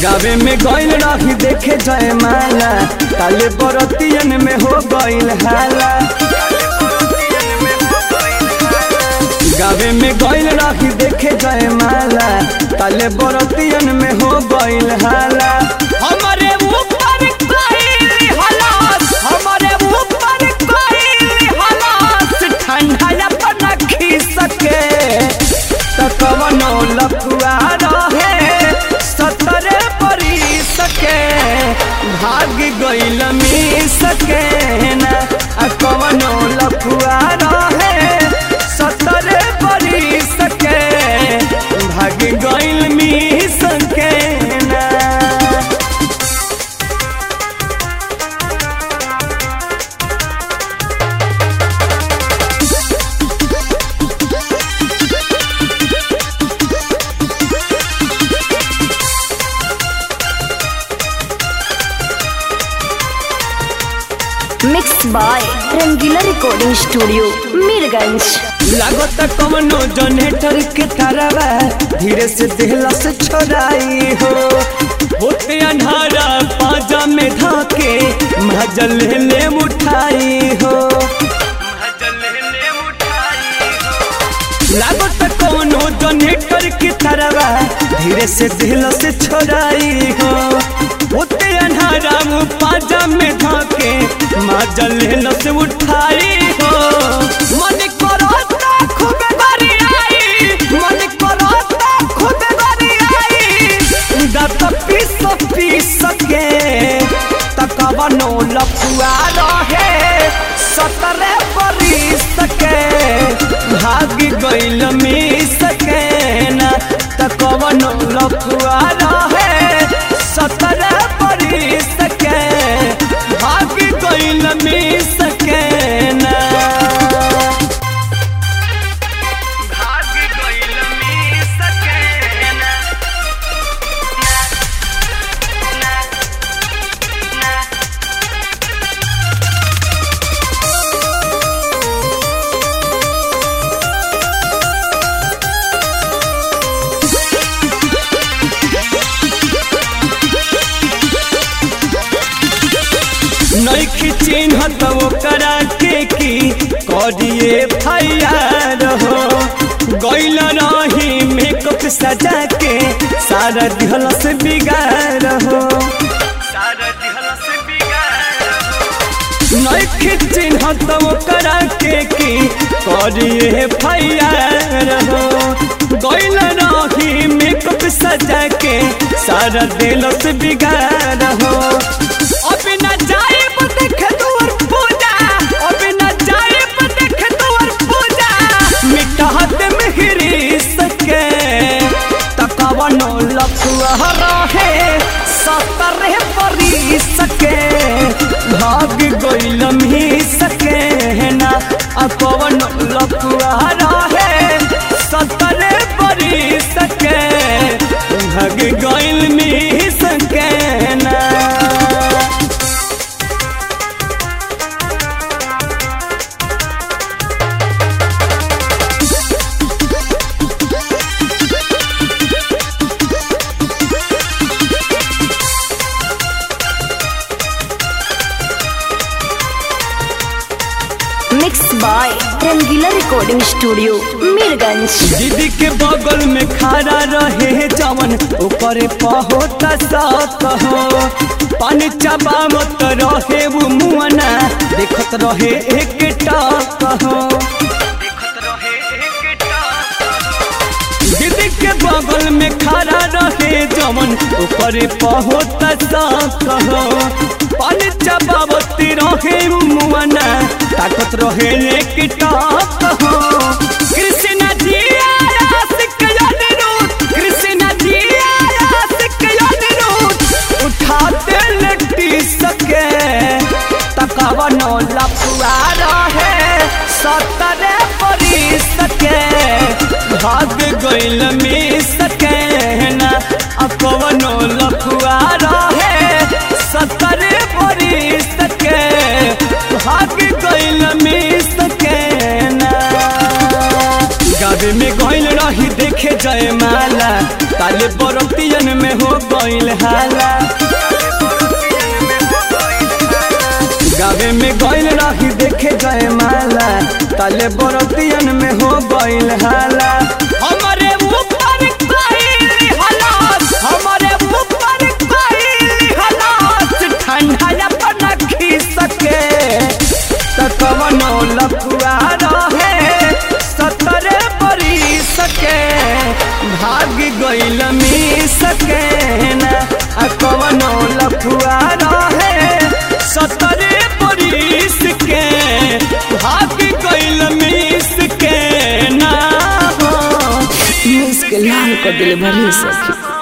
गावे में गइल रही देखे जय माला काले बरतियन में हो गइल हाला गावे में गइल रही देखे जय माला काले बरतियन में हो गइल हाला हमारे ऊपर कोई हालात हमारे ऊपर कोई हालात ठंडा अपना खींच सके त कवनो लफुआ रहे सतरे परी सके भाग गइल मी सके ना आ कवनो लफुआ रहे सतरे परी सके भाग गइल मी सके ना mix by Rangila recording studio Mirganj लागत कवनो जनरेटर के तारावा धीरे से देहला से छोड़ाई हो होते अन्हारा पाजा में धाके महजल ले उठाई हो लागत कवनो जनरेटर के तारावा धीरे से देहला से छोड़ाई हो होते अन्हारा पाजा में धाके महजल ले से उठाई हो मन करता खूब गरियाई मन करता खूब गरियाई दात पीस पीस के तकवनो लफुआ रहे सतरे बरिस के भाग गइल मिस के ना तकवनो लफुआ रहे सतरे बरिस के भाग गइल मिस के ना भाग गइल मिस के ना नैखी चिन्ह तो ओकरा के की करिए फैयार हो गैल रही मेकअप सजा के सारा दिहल से बिगाड़ हो नैखी चिन्ह तो ओकरा के की करिए फैयार हो गैल रही मेकअप सजा के सारा दिल से बिगाड़ हो अब न जाए देख तोर पूजा अब न जाए देख तोर पूजा मिटाहत मिहरी सके तकवनो लफुआ रहे सतरे परी सके भाग गइल मी सके ना आ कवनो लफुआ रहे सतरे परी सके भाग गइल मी सके ना mix by Rangila recording studio Mirganj दीदी के बगल में खड़ा रहे जवन ऊपर पहोता सात हो पानी चबा मत रहे वो मुआना देखत रहे एक टाक हो दीदी के बगल में खड़ा रहे जवन ऊपर पहोता सात हो पानी चबावती रहे वो मुआना ताकत रहे एक टाक हो कृष्ण जी आया सिक अनिरुद्ध कृष्ण जी आया सिक अनिरुद्ध उठाते लट्टी सके तकवनो लफुआ रहे सतरे परी सके भाग गइल मी सके ना अपवनो लफुआ रहे सतरे परी सके भाग गइल मी सके ना गावे में गइल रही देखे जय माला ताले बरतियन में हो गईल हाला गावे में गईल रही देखे जय माला ताले बरतियन में हो गईल हाला हमारे ऊपर कोई हालात हमारे ऊपर कोई हालात ठंडा अपना खी सके त कवनो लफुआ रहे सतरे बरी सके भाग गईल मी सके ना आ कवनो लफुआ रहे सतरे बरिस के भाग गईल मिस के ना हो मिस के लाल कर दिले भरी सखी